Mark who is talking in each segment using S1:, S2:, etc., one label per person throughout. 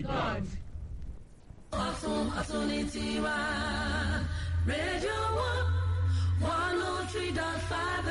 S1: God.
S2: ọ̀tún ọ̀tún ní tiwa rédíò one one oh three dot five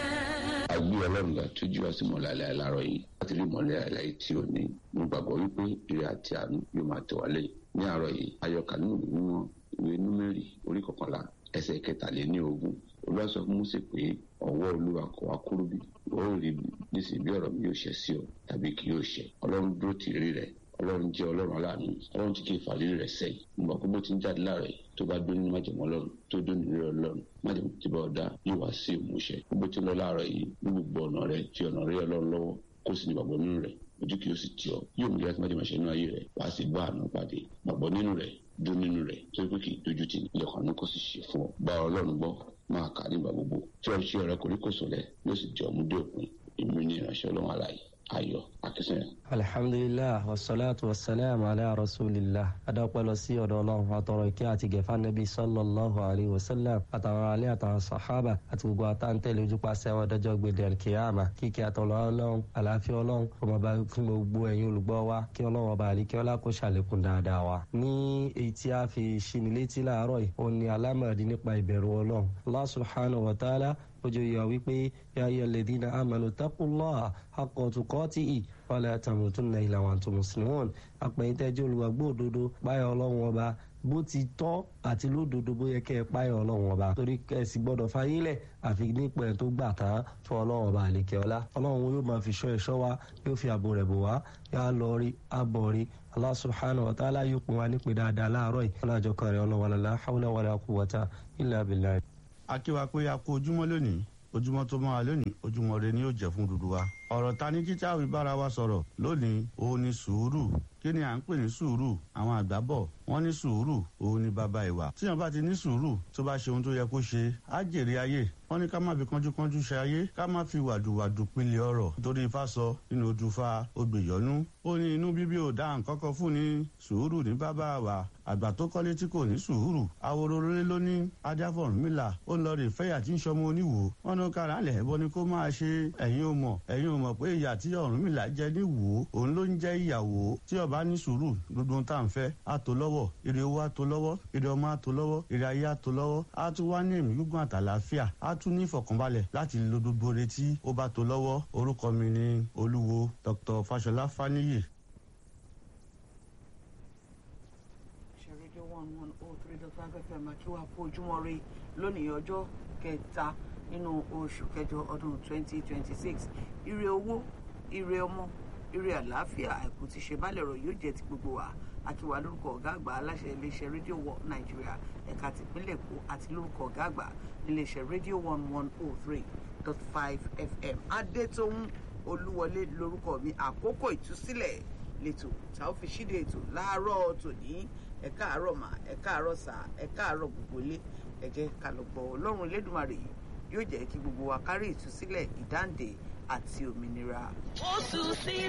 S2: fm.
S3: agbé ọlọ́run ga tójú wa sí mọ̀lálẹ́ aláàárọ̀ yìí láti rí mọ̀lẹ́ àlàyé tí ò ní mo gbàgbọ́ wípé ire àti àánú yóò máa tẹ̀ wá lẹ́yìn ní àárọ̀ yìí ayọ̀kà nínú ìwé mímọ́ ìwé númẹ́rì orí kọkànlá ẹsẹ̀ kẹtàléní ogún olúwa sọ fún Mósè pé ọwọ́ olúwa kò wá kúrú bí ó rí nísìnyí bí ọ̀rọ̀ mi yóò ṣẹ sí ọ tàbí kì yóò ṣẹ ọlọ́run dúró tì rí rẹ̀ ọlọ́run jẹ́ ọlọ́run aláàánú ọlọ́run tí kì í fàlírí rẹ̀ sẹ́yìn nígbà pé bó ti ń jáde láàrẹ̀ yìí tó bá dún ní májèmọ́ ọlọ́run tó dún ní rẹ̀ ọlọ́run májèmọ́ tí bá ọ̀dá yóò wá sí ìmúṣẹ bó ti lọ láàrẹ̀ yìí ní gbogbo ọ̀nà rẹ̀ tí ọ̀nà rẹ̀ ọlọ́run lọ́wọ́ kó sì ní gbàgbọ́ nínú rẹ̀ ojú kì í sì tì ọ́ yóò mú yàtí májèmọ́ ṣe nínú ayé rẹ̀ wá sí bá àánú pàdé gbàgbọ́ nínú rẹ̀ dún nínú rẹ̀ tó pé kì í dojú tì ilẹ̀kùn àánú kó sì ṣe fún ọ bá ọlọ́run gbọ́ máa kà nígbà gbogbo tí ọ̀ṣẹ́ rẹ̀ kòríkòsò rẹ̀ yóò sì jẹ́ ọmúdé òpin èmi ní ìránṣẹ́ ọlọ́run àlàyé ayọ̀ akínsẹ́yìn.
S4: alhamdulilah wasalaatu wasalaamu ala rasulillah adọ́pẹ́ lọ sí ọ̀dọ̀ ọlọ́run àtọ̀rọ̀ ìkẹ́ àti gẹ̀fà nẹ́bí sallallahu alayhi wa sallam àtàwọn alẹ́ àtàwọn sàhábà àti gbogbo àtàntẹ̀lẹ̀ ojúpàṣẹ àwọn ọ̀dọ́jọ́ gbèdé alkiyama kíkẹ́ àtọ̀lọ́ ọlọ́run àlàáfíà ọlọ́run ọmọ bá fún gbogbo ẹ̀yin olùgbọ́ wa kí ọlọ́run ọba àlíkẹ́ ọlá kó ṣàlékún dáadáa wa. ní èyí tí a fi ṣinilétí láàárọ̀ yìí ó ní alámọ̀dé nípa ìbẹ̀rù ọlọ́run Allah subhanahu wa ta'ala ojú yà wípé ya ayyuha alladhina amanu taqullaha haqqa tuqatihi wala tamutunna illa wa antum muslimun àpẹ̀yìntẹ́jọ́ olùwàgbọ́ òdodo páyọ̀ ọlọ́run ọba bó ti tọ́ àti lódodo bó yẹ kẹ́ ẹ páyọ̀ ọlọ́run ọba torí kẹ́sì gbọ́dọ̀ fayílẹ̀ àfi nípa ẹ̀ tó gbà tán fún ọlọ́run ọba àlekẹ́ ọlá ọlọ́run yóò máa fi ṣọ́ ẹ̀ṣọ́ wa yóò fi ààbò rẹ̀ bò wá yá lọ rí abọ̀ rí Allah subhanahu wa ta'ala yóò pin wa nípe dáadáa láàárọ̀ yìí ọlọ́jọ́ kan rẹ̀ ọlọ́wọ́ la hawla wala quwwata illa billah
S5: akíwa pé a kú ojúmọ́ lónìí ojúmọ́ tó máa lónìí ojúmọ́ rẹ ni yóò jẹ́ fún dúdú wa. ọ̀rọ̀ ta ní títí àwọn ìbára wa sọ̀rọ̀ lónìí òun ni sùúrù kí ni à ń pè ní sùúrù àwọn àgbà bọ̀ wọ́n ní sùúrù òun ni bàbá ìwà. tíyan bá ti ní sùúrù tó bá ṣe ohun tó yẹ kó ṣe á jèrè ayé wọ́n ní ká má fi kánjúkánjú ṣe ayé ká má fi wàdùwàdù pilẹ̀ ọ̀rọ̀ nítorí ifá sọ nínú ojú fa ogbèyọ́nú. ó ní inú bíbí ò dá nǹkan kan fún ni sùúrù ní bàbá wa àgbà tó kọ́lé tí kò ní sùúrù awororore ló ní ajáfọ̀rúnmìlà ó lọ rè fẹ́yà tí ń sọmọ oníwò wọn ní kára lẹ̀ ẹ̀bọ ni kó máa ṣe ẹ̀yin ò mọ̀ ẹ̀yin ò mọ̀ pé ìyà tí Ọ̀rúnmìlà jẹ ní wò ó òun ló ń jẹ́ ìyàwó tí ọba ní sùúrù gbogbo ohun tá à ń fẹ́ á tó lọ́wọ́ ire owó á tó lọ́wọ́ ire ọmọ á tó lọ́wọ́ ire ayé á tó lọ́wọ́ á tún wá ní ẹ̀mí gígùn àtàlàáfíà á tún ní ìfọ̀kànbalẹ̀ láti lo gbogbo retí ó bá tó lọ́wọ́ orúkọ mi ni olúwo Dr. Fáṣọlá Fáníyì
S1: rédíò one one oh three dot five fm akíwá fún ojúmọ́ ire lónìí ọjọ́ kẹta nínú oṣù kẹjọ ọdún twenty twenty six ire owó ire ọmọ ire àlàáfíà àìkú ti ṣe bálẹ̀ ọ̀rọ̀ yóò jẹ́ ti gbogbo wa akíwá lórúkọ ọ̀gá àgbà aláṣẹ iléeṣẹ́ rédíò one nàìjíríà ẹ̀ka tìpínlẹ̀ èkó àti lórúkọ ọ̀gá àgbà iléeṣẹ́ rédíò one one oh three dot five fm adétòun olúwọlé lórúkọ mi àkókò ìtúsílẹ̀ lẹ́tọ̀ tá a fi ṣíde ètò láàárọ̀ tòní ẹ káàárọ̀ mà ẹ káàárọ̀ sà ẹ káàárọ̀ gbogbo ilé ẹ jẹ́ ká lọ gbọ́ ọlọ́run lẹ́dùnmarè yóò jẹ́ kí gbogbo wa kárí ìtúsílẹ̀ ìdáǹdè àti òmìnira.
S2: ó tún sí